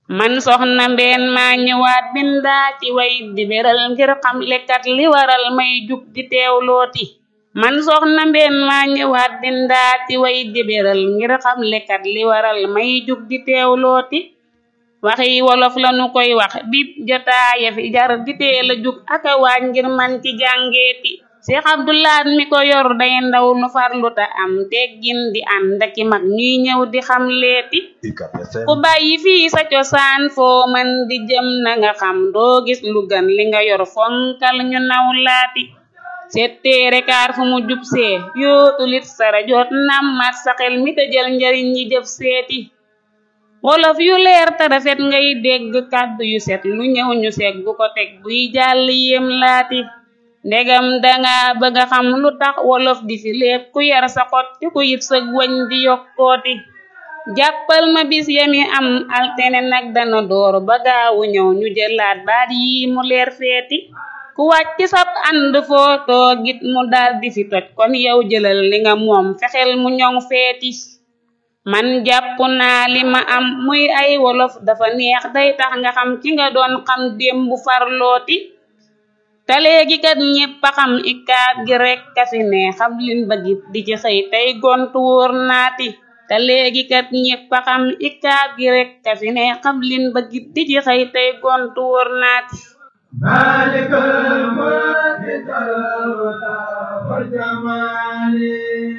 man soxna mbeen maa ñëwaat bindaa ci way di beral ngir xam lekkat li waral may jug di teewlooti man soxna mbeen maa ñëwaat bindaa ci way di beral ngir xam lekkat li waral may jug di teewlooti waxi wolof lanu koy wax bip jotaaya fi jar di teel a jug aka waaj ngir man ci jàngeeti Seex Abdulaat mi ko yor day ndaw lu farlu ta am teggin di ànd aki mag ñuy ñëw di xam leeti ku bàyyi fii sa cosaan foo man di jëm na nga xam doo gis lu gën li nga yor fonkal ñu naw laati setteere kaar fu mu jub see yootulit sara joot nammat sa xel mi tëjal njariñ ñi jëf seeti wolof yu leer te rafet ngay dégg kàddu yu set lu ñëw ñu seeg bu ko teg buy jàll yem laati ndegam danga bëgga xam lu tax wolof di fi lépp ku yar sa xot te ku yit sëg wañ di yokkooti jàppal ma bis yami am altene nag dana door ba gaawu ñëw ñu jëlaat baat yi mu leer feeti ku wàcc sab ànd foo toogit mu dal di fi toj kon yow jëlal li nga moom fexeel mu ñoŋ feeti man jàpp naa li ma am muy ay wolof dafa neex day tax nga xam ki nga doon xam démb farlooti te léegi kat ñépp a xam ikaat gi rekk a fi ne xam lin bëggit di ci xëy tey gontu wóor naati te léegi kat ñépp a xam ikaat gi rekk a fi ne xam lin bëggit di ci xëy tey gontu wóor naati maalikal mulki wal jamaali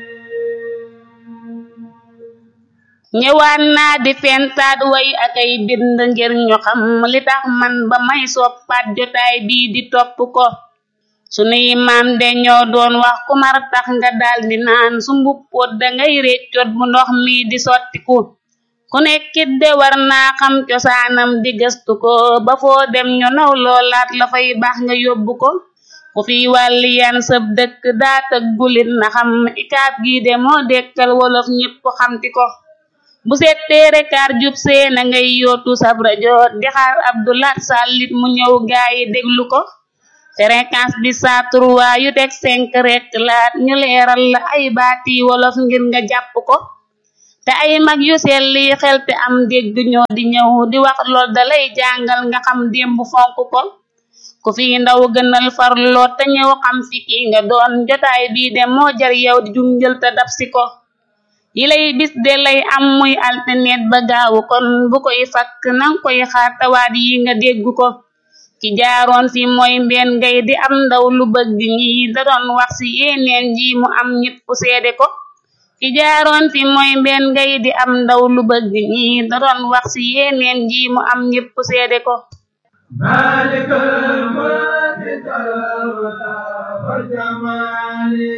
ñëwaan naa di fentaat way akay bind ngir ñu xam li tax man ba may soppaat jotaay bii di topp ko sunuy maam de ñoo doon wax ku mar tax nga daldi naan su mbuppoot dangay réccoot bu ndox mi di sottiku ku nekkit de war naa xam cosaanam di gëstu ko ba foo dem ñu naw loolaat la fay baax nga yóbbu ko ku fi wàlli yan sëb dëkk daa tëggulit na xam ikaat gi de moo dekkal wolof ñépp xamti ko bu settee rekaar jub see na ngay yootu sab rajo di xaar Abdulaat sàllit mu ñëw gaayi déglu ko fréquence bi saa trois yu teg cinq rek laat ñu leeral la ay baati wolof ngir nga jàpp ko te ay mag yu selli xel te am dégg ñoo di ñëw di wax lool dalay jàngal nga xam démb fonk ko ku fi ndaw gënal farloo te ñëw xam fi ki nga doon jotaay bii de moo jar yow di junjël te dab si ko yi lay bis de lay am muy alternet ba gaawu kon bu koy fakk nang koy xaar tawaat yi nga dégg ko ki jaaroon fi mooy mbeen ngay di am ndaw lu bëgg ñi da doon wax ci yeneen ji mu am ñépp seede ko ki jaaroon fi mooy mbeen ngay di am ndaw lu bëgg ñi da doon wax ci yeneen ji mu am ñépp seede ko maalikal mulki wal jamaali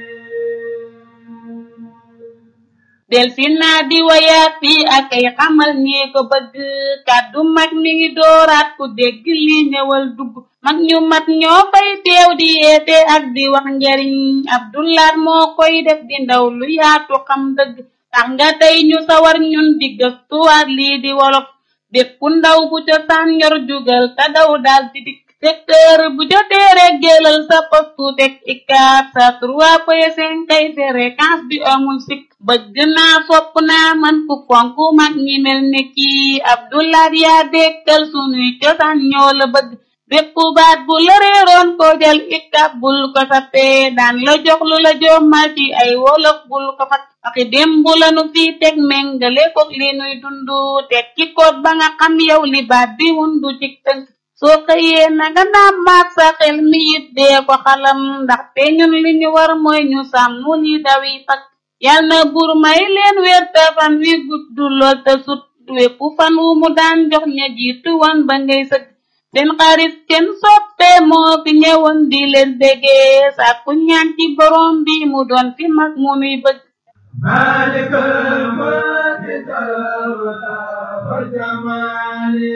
del fi naa di wayaat fii ak ay xamal ñee ko bëgg kàddu mag mi ngi dooraat ku dégg li ñëwal dugg mag ñu mat ñoo fay teew di yeete ak di wax njariñ Abdulaat moo koy def di ndaw lu yaatu xam dëgg tax nga tey ñu sawar ñun di gëstuwaat lii di wolof bépp ndaw bu cosaan yor jugal te daw daal di dikk secteur bu jotee rek jëlal sa postu teg ikaat sa trois point cinq kay fréquence bi amul sikk bëgg naa fopp naa man ku fonk mag ñi mel ne kii Abdulaat yaa dekkal sunuy cosaan ñoo la bëgg bépp baat bu la réeroon ko jël ikab bul ko sappee daan la jox lu la jommal ci ay wolof bul ko fat waxi démb lanu fii teg méngale ko li nuy dundu teg ci koot ba nga xam yow li baat bi wundu ci tënk soo xëyee na nga naam maag sa xel mi it dee ko xalam ndaxte ñun li ñu war mooy ñu sàmm ni dawi fak yal na buur may leen wér te fan wi gudd lool te sut wépp fan wu mu daan jox ña jiitu woon ba ngay sëgg seen xarit seen soppe moo fi ñëwoon di leen bégee sàkku ñaan ci borom bi mu doon fi mag mu nuy bëgg maalikal mulki wal jamaali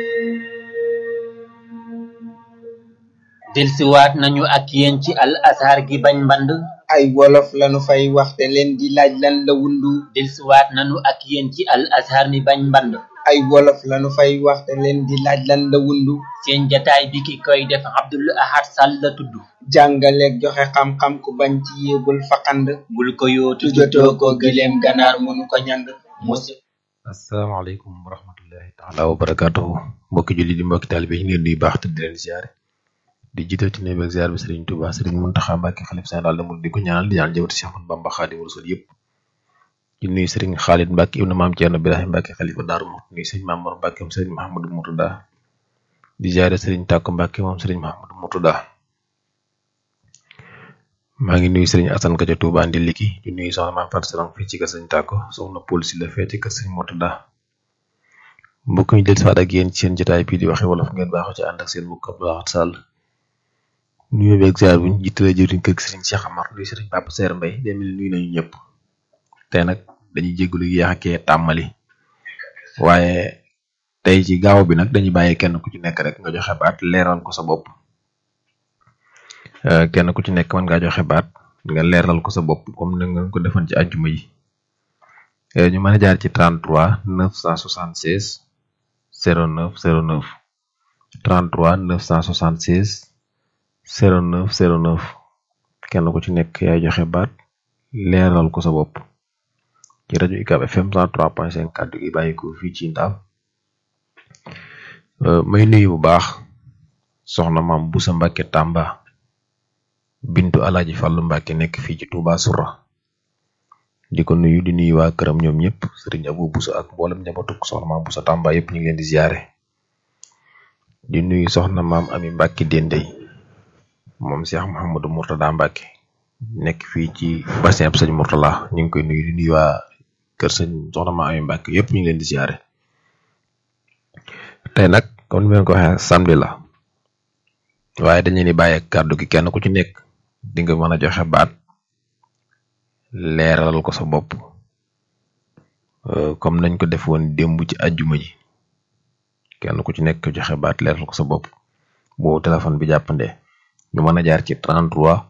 delsiwaat nañu ak yéen ci al azhar gi bañ mband ay wolof lanu fay waxte leen di laaj lan la wundu delsiwaat nañu ak yéen ci al azhar mi bañ mband ay wolof lanu fay waxte leen di laaj lan la wundu seen jataay bi ki koy def Abdul Ahad Sall la tudd jàngaleeg joxe xam-xam ku bañ ci yéebul faqand bul ko yootu tujotoo ko gileem ganaar mënu ko ñang musi asalaamaaleykum wa rahmatullahi taala wa barakaatuhu mbokki julli di mbokki taalibe yi ñu leen di baax te di leen ziare di jiital ci néeg ak ziar bi Serigne Touba Serigne Mountakha Mbacké xalif général de Mouride di ko ñaanal di ñaan jëwati Cheikh Ahmadou Bamba Khadimu Rasul yëpp di nuyu Serigne Khalid Mbacké ibnu maam Thierno Birahim Mbacké xalifa Daaru Muxti nuyu Serigne Mamour Mbacké moom Serigne Mahamadou Mourtada di ziare Serigne Tàkko Mbacké moom Serigne Mahamadou Mourtada maa ngi nuyu Serigne Assane Ka ca Touba Ndiliki di nuyu soxna maam Fatou Sarang fii ci kër Serigne Tàkko soxna Paul si la fee ci kër Serigne Mourtada mbokk ñu jël si waat ak yéen ci seen jotaay bii di waxe wolof ngeen baaxoo ci ànd ak seen mbokk Abdou Lahad Sall nuyu beeg ziar buñ jiitalee jëriñ kër Serigne Cheikh Amar nuyu Serigne Papa Seer Mbay demel nuyu nañu ñëpp tey nag dañuy jégalu yéex a kee tàmmali waaye tey ci gaaw bi nag dañuy bàyyi kenn ku ci nekk rek nga joxe baat leeral ko sa bopp kenn ku ci nekk mën ngaa joxe baat nga leeral ko sa bopp comme ni nga ko defoon ci àjjuma yi ñu mën a jaar ci 33 976 09 09 33 976 09 09 kenn ku ci nekk yaay joxe baat leeral ko sa bopp ci rajo UCAB FM 103.5 kàddu gi bàyyi ko fii ci Ndaam may nuyu bu baax soxna maam Busa Mbàkke Tàmba bintu Alaaji Fàllu Mbàkke nekk fii ci Touba Soura di ko nuyu di nuyu waa këram ñoom ñëpp sëriñ Abu Busa ak mboolem njabootug soxna maam Busa Tàmba yëpp ñu ngi leen di ziare di nuyu soxna maam Ami Mbàkke Dendey moom Cheikh Mouhamadou Mourtada Mbacke nekk fii ci bassin ab sëñ Mourtala ñu ngi koy nuyu di nuyu waa kër sëñ soxna ma Ami Mbacke yëpp ñu ngi leen di siyaare tey nag comme ni ma leen ko waxee samedi la waaye dañu leen di bàyyi kàddu gi kenn ku ci nekk di nga mën a joxe baat leeral ko sa bopp comme nañ ko def woon démb ci àjjuma ji kenn ku ci nekk joxe baat leeral ko sa bopp boo téléphone bi jàppandee. ñu mën a jaar ci 33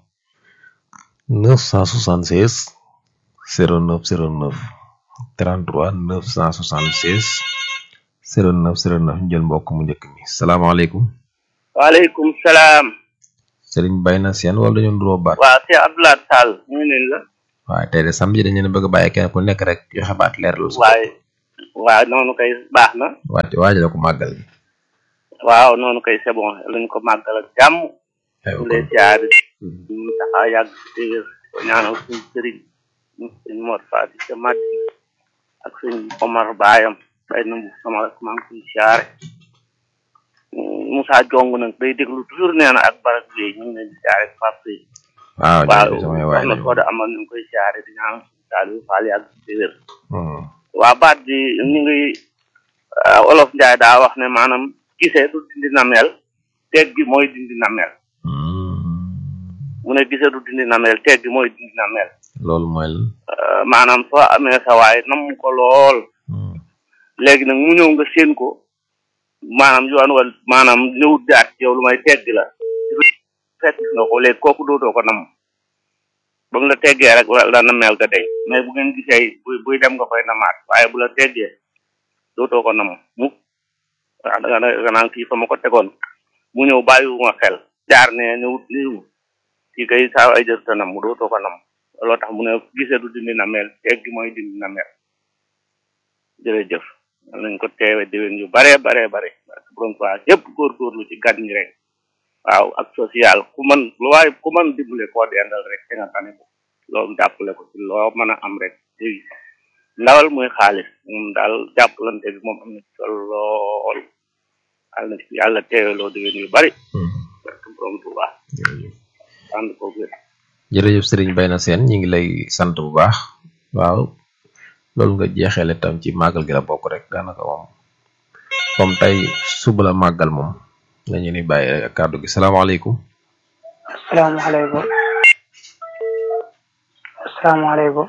976 09 09 33 976 09 09 ñu jël mbokk mu njëkk mi salaamaaleykum. waaleykum salaam. Serigne Bayna Sène wala dañoo nduroo baat. waaw c'est Abdoulaye Sall ñu ngi leen la. waaye tey de samedi dañu leen bëgg a bàyyi kenn ku nekk rek joxe baat leeral. waaye waaw noonu kay baax na. waati waajal ko màggal gi. waaw noonu kay c'est bon lañ ko màggal ak jàmm. ñu lay siyaare ñu taxaa yàgg si dégër ko ñaanal suñ sëriñ suñ Mor Fati ca Madi ak suñ Omar Bayam bay na sama maa ngi koy siyaare Moussa Jong nag day déglu toujours nee na ak barak bi ñu ngi leen di siyaare Pape yi waaw waaw samay waay soxna Soda amal ñu ngi koy siyaare di ñaanal suñ Saliou Fall yàgg si dégër waa baat bi ñu ngi olof Njaay daa wax ne maanaam gisee du dindi namel teeg gi mooy dindi namel mu ne gisee du dindi namel teeg gi mooy dindi namel loolu mooy lan. maanaam soo amee sa waay nam ko lool léegi nag mu ñëw nga séen ko maanaam yoon wal maanaam ñëwut daat ci yow lu may tegg la fekk nga ko léegi kooku dootoo ko nam ba mu la teggee rek la namel ga deñ mais bu ngeen gisee buy buy dem nga koy namaat waaye bu la teggee dootoo ko nam mu waaw da nga da nga naan kii fa ma ko tegoon mu ñëw bàyyiwuma xel jaar ne ñëwut niiw kii kay saa ay jër ta nam mu dootoo ko nam looloo tax mu ne gisee du dindi namel teggi mooy dindi namel jërëjëf nañ ko teewe déwén yu bare bare bare borom quoi yëpp góorgóorlu ci gan ñi rek waaw ak social ku mën lu waaye ku mën dimbale koo dendal rek te nga tane ko loolu jàppale ko ci loo mën a am rek léegi ndawal muy xaalis moom daal jàppalante bi moom am na ci solo lool yàlla na ci yàlla teeweloo déwén yu bari barke borom Tuuba ànd ko gën jërëjëf Serigne Bayna Sène ñu ngi lay sant bu baax waaw loolu nga jeexeele tam ci màggal gi la bokk rek daanaka moom comme tey suba la màggal moom lañu ni bàyyi rek ak kàddu gi salaamaaleykum asalaamaaleykum asalaamaaleykum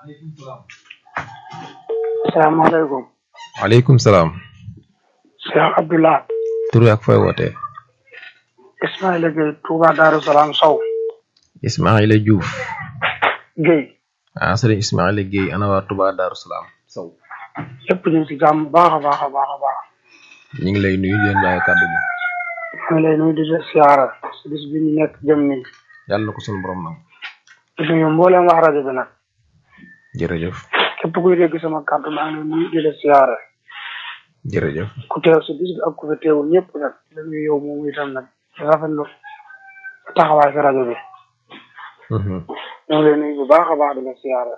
asalaamaaleykum waaleykum salaam Cheikh Abdullah tur ak fooy wootee Ismaïla Gueye Touba Darou Salaam Sow Ismaïla Diouf Gueye ah sëriñ Ismaïla Gueye ana waa Touba Darou Salaam Sow yëpp ñu ngi ci jàmm baax a baax a baax a baax ñu ngi lay nuyu di leen bàyyi kàddu gi ñu ngi lay nuyu di la siyaara si bis bi ñu nekk jëm nii yàlla na ko sunu borom nag di nuyu mbooleem wax rajo bi nag jërëjëf képp kuy dégg sama kàddu maa ngi lay nuyu di la siyaare jërëjëf ku teew si bis bi ak ku fi teewul ñëpp nag di la nuyu yow moom itam nag di rafetlu sa taxawaay si rajo bi ñoo ngi lay nuyu bu baax a baax di la siyaare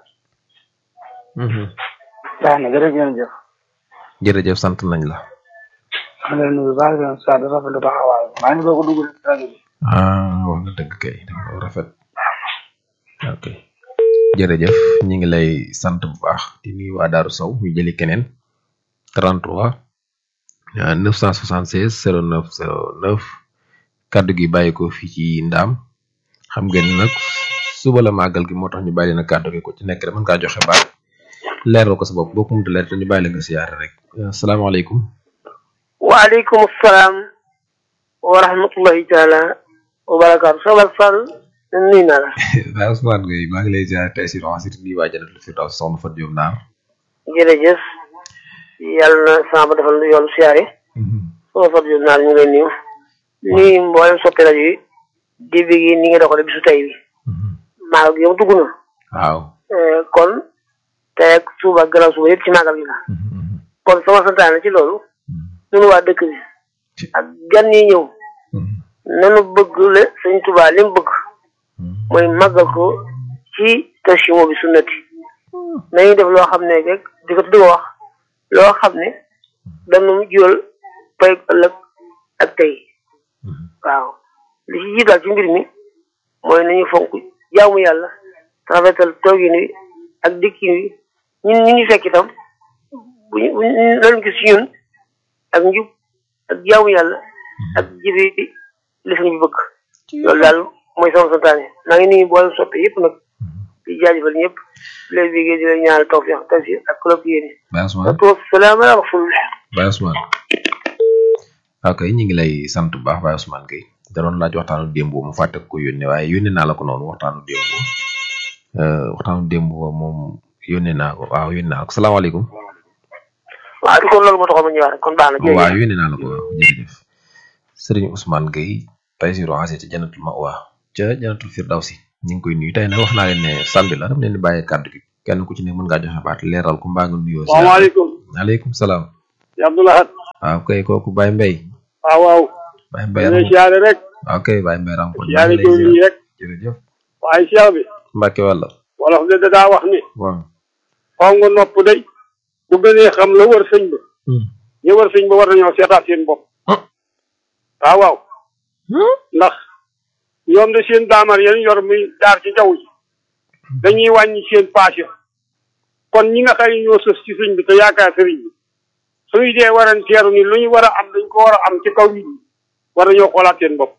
baax na jërëjëf ngeen jëf jërëjëf sant nañ la maa ngi lay nuyu bu baax di la siyaare di rafetlu taxawaay maa ngi doog a dugg si rajo bi ah wax nga dëgg kay dafa rafet ok jërëjëf ñi ngi lay sant bu baax di nuyu waa Daaru Sow ñu jëli keneen 33 ah, 976 09 09 kaddu gi bàyyi ko fii ci ndaam xam ngeen ni nag suba la màggal gi moo tax ñu bàyyi leen kaddu gi ku ci nekk rek mën ngaa joxe baat leeral ko sa bopp boo ko mënta leer te ñu bàyyi la nga siyaare rek asalaamaaleykum waaleykum salaam wa rahmatullahi taala wa barakaatu Sobal Fall nuyu naa la waaw Ousmane Gueye maa ngi lay ziare tey si roxasit nii waa Jannatul Firdaws soxna Fatou Diop Naar jërëjëf yàlla na sama ba defal yoonu siyaare sama Fatou Diop naar ñu ngi lay nuyu nuyu mboolem soppi rajo yi di bi gi ni nga doxale bisu tey bi maagal gi yow dugg na waaw Eh, kon tey ak suba ak gannaaw suba yëpp ci maagal gi la kon sama santaane ci loolu ñun waa dëkk bi ak gan yi ñëw nanu bëgg le sëñ Tuubaa li mu bëgg mooy màggal ko ci tashimo bi sunnati nañuy def loo xam ne rek di ko di ko wax loo xam ne danu jural pay ëllëg ak tey waaw li ci jiital ci mbir mi mooy nañu fonk jaamu yàlla rafetal toogin wi ak dikkin wi ñun ñu ngi fekk itam bu ñu bu ñu lan gis ci ñun ak njub ak jaamu yàlla ak jëfe li suñu bëgg loolu daal mooy sama santaane maa ngi nuyu boole soppe yëpp nag di jaajëfal ñëpp di leen bégee di leen ñaanal tawfiq tawfiq ak kulub yéene Baye Ousmane wa salaam ala rasulillah Baye Ousmane ok ñu ngi lay sant bu baax Baye Ousmane Gueye da doon laaj waxtaanu démb mu fàtte ko yónnee waaye yónnee naa la ko noonu waxtaanu démb euh, waxtaanu démb ba moom yónnee naa ko waaw yónnee naa la ko salaamaaleykum waaw di kon loolu moo taxoon ma ñëwaat rek kon baax na jërëjëf waaw yónnee naa la ko waaw jërëjëf Serigne Ousmane Gueye Taysiru Xase ca Jannatul Mawa ca Jannatul Firdawsi ñu ngi koy nuyu tey nag wax naa leen ne samedi la dama leen di bàyyee kàddu gi kenn ku ci ne mën ngaa joxe baat leeral ko mbaa nga nuyoo. salaamaaleykum maaleykum salaam. ya Abdoulahat waaw kay kooku Baye Mbaye. waaw waaw Baye Mbaye ñu siyaare rek waaw kay Baye Mbaye ram ko siyaare jëw nii rek jërëjëf waaye siyaar bi Mbacke wàlla wolof de da daa wax ni waaw xaw nga nopp day bu gënee xam la wër sëñ ba ñu wër sëñ ba war nañoo seetaat seen bopp waaw waaw ndax ñoom de seen daamar yéen yor muy jaar ci jaww ji dañuy wàññi seen paas ya kon ñi nga xam ne ñoo sës ci sëñ bi te yaakaar sëriñ bi suñu dee waranteeru ni lu ñu war a am dañ ko war a am ci kaw nit ñi war nañoo xoolaat seen bopp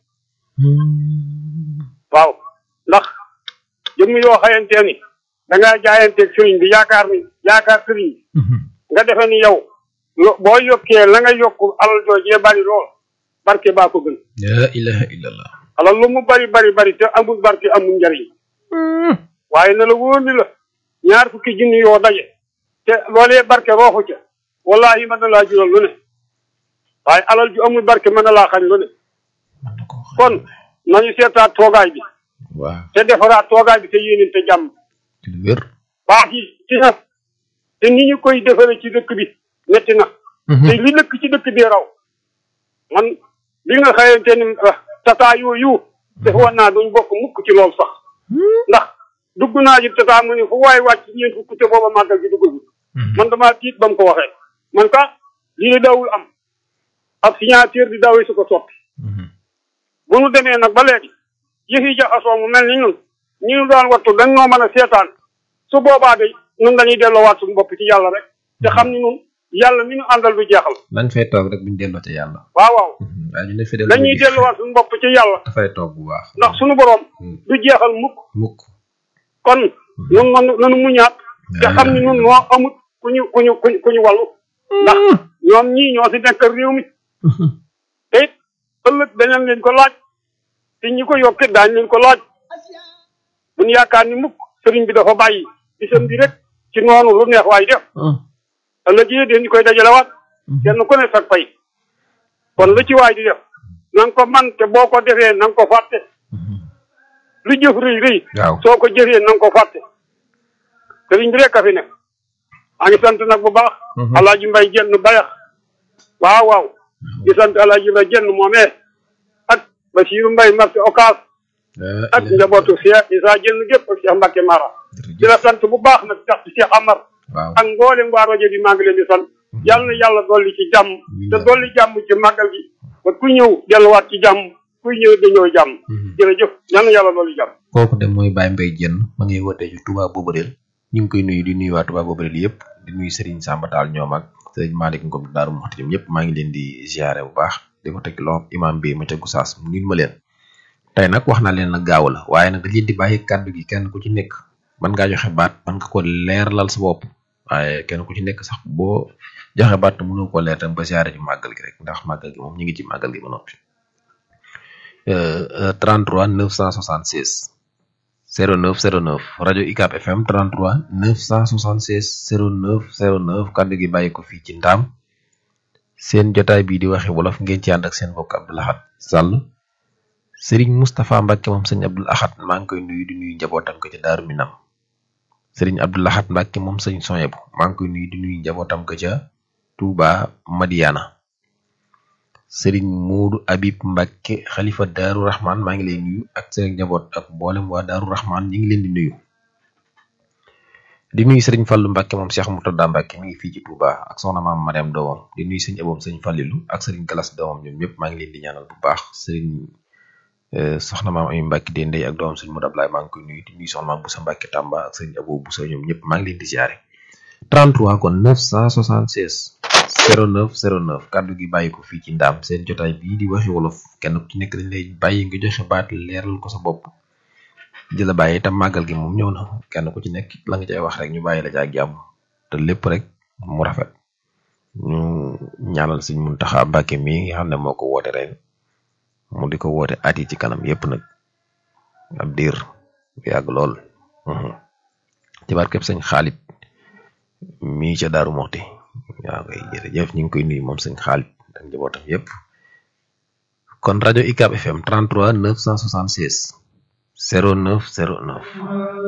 waaw ndax jëmm yoo xayantee ni da ngaa jaayanteeg sëriñ bi yaakaar ni yaakaar sëriñ bi nga defe ni yow yo- boo yokkee la nga yokk alal joojee bari lool barke baa ko gën la ilaha illallah alal lu mu bari bari bari te amul barke amul njariñ waaye na la wóor ni la ñaar fukki junni yoo daje te loolee barke rooxu ca wallahi mën na laa jural lu ne waaye alal ju amul barke mën na laa xañ lu ne kon nañu seetaat toogaay bi waaw te defaraat toogaay bi te yéeneen te jàmm ci lu wér baax yi ci na te ni ñu koy defare ci dëkk bi metti na te li dëkk ci dëkk bi raw man bi nga xayante ni ah, tata yooyu defoon naa duñ bokk mukk ci loolu sax ndax dugg naa ji tata mu ni fu waay wàcc ñeent fukk te booba màggal gi duggagul man damaa tiit ba mu ko waxee man ka lii di dawul am ab signature di dawee su ko soppi bu nu demee nag ba léegi yëf yi jaxasoo mu mel ni ñun ñi ñu doon wattu dañ noo mën a seetaan su boobaa de ñun dañuy delloowaat suñu bopp ci yàlla rek te xam ni ñun yàlla mi ñu àndal du jeexal nañ fay toog rek buñ delloo ca yàlla waaw waaw waaye ñu ne fi dañuy delluwaat suñu bopp ci yàlla dafay toog bu baax ndax suñu boroom du jeexal mukk mukk kon ñun man nanu muñaat te xam ni ñun noo amut ku ñu ku ñu ku ñu ku ñu wàllu ndax ñoom ñii ñoo si nekk réew mi te it ëllëg dañu leen ko laaj te ñi ko yokkit daañ leen ko laaj buñ yaakaar ni mukk sëriñ bi dafa bàyyi bisam bi rek ci noonu lu neex waay def ëllëg yi dañu koy dajalewaat kenn ku ne sag pay kon lu ci waay di def na nga ko man te boo ko defee na nga ko fàtte lu jëf rëy rëy waaw soo ko jëfee na nga ko fàtte sëriñ bi rek a fi ne maa ngi sant nag bu baax alaaji mbay jenn bayax waaw waaw di sant alaaji mbay jenn moomee ak basiiru mbay marché okas ak njabootu Cheikh Isa jenn gépp ak Cheikh Mbacke Mara di la sant bu baax nag tax ci Cheikh Amar waaw ak mboolem waa rajo bi maa ngi leen di sant yàlla na yàlla dolli ci jàmm te dolli jàmm ci màggal gi ba ku ñëw delluwaat ci jàmm kuy ñëw dañoo jàmm jërëjëf yàlla na yàlla dolli jàmm kooku de mooy Baye Mbaye Diène ma ngi wootee ci Touba Bobareel ñu ngi koy nuyu di nuyu waa Touba Bobareel yëpp di nuyu Serigne Samba Tall ñoom ak Serigne Malick Ngom Daaru Muxti ñoom ñëpp maa ngi leen di ziare bu baax di ko teg loxo imam bi ma ca Goussaas mu nuyu ma leen tey nag wax naa leen nag gaaw la waaye nag dañ leen di bàyyi kàddu gi kenn ku ci nekk mën ngaa joxe baat mën nga ko leeralal sa bopp waaye kenn ku ci nekk sax boo joxe baat mënoo ko leer tam ba ziare ci màggal gi rek ndax màggal gi moom ñu ngi ci màggal gi ba noppi 33 976 09 09 rajo UCAB FM 33 976 09 09 kàddu gi bàyyi ko fii ci ndaam seen jotaay bii di waxe wolof ngeen ci ànd ak seen mbokk Abdou Lahad Sall Serigne Moustapha Mbacke moom sëñ Abdou Lahad maa ngi koy nuyu di nuyu njabootam ko ca Daaru Minam Serigne Abdou Lahad Mbacke moom sëñ Soyebu maa ngi koy nuyu di nuyu njabootam ko ca Touba Madiana Serigne Moodu Habib Mbacke xalifa Daaru Rahman maa ngi lay nuyu ak seen njaboot ak mboolem waa Daaru Rahman ñi ngi leen di nuyu di nuyu Serigne Fallou Mbacke moom Cheikh Murtada Mbacke mi ngi fii ci Touba ak soxna maam Mariam doomam di nuyu sëñ aboom sëñ Fallilu ak Serigne Galas doomam ñoom ñëpp maa ngi leen di ñaanal bu baax Serigne soxna maam Ami Mbacke di ndey ak doomam sëñ Modou Ablaye maa ngi koy nuyu di nuyu soxna maam Boussa Mbacke Tamba ak sëñ Abo Boussa ñoom ñëpp maa ngi leen di ziare 33 kon 976 09 09 kàddu gi bàyyi ko fii ci ndaam seen jotaay bii di waxi wolof kenn ku ci nekk dañ lay bàyyi nga joxe baat leeral ko sa bopp di la bàyyi itam màggal gi moom ñëw na kenn ku ci nekk la nga cay wax rek ñu bàyyi la caa jàmm te lépp rek mu rafet ñu ñaanal Sëñ Muntaxa Mbàkke mi nga xam ne moo ko woote ren mu di ko woote at yi ci kanam yépp nag ab diir yàgg lool ci barkeb sëñ Xaalit mii ca Daaru Moxti waaw kay jërëjëf ñu ngi koy nuyu moom sëñ Xaalit ak njabootam yépp kon rajo UCAB FM 33 976 09 09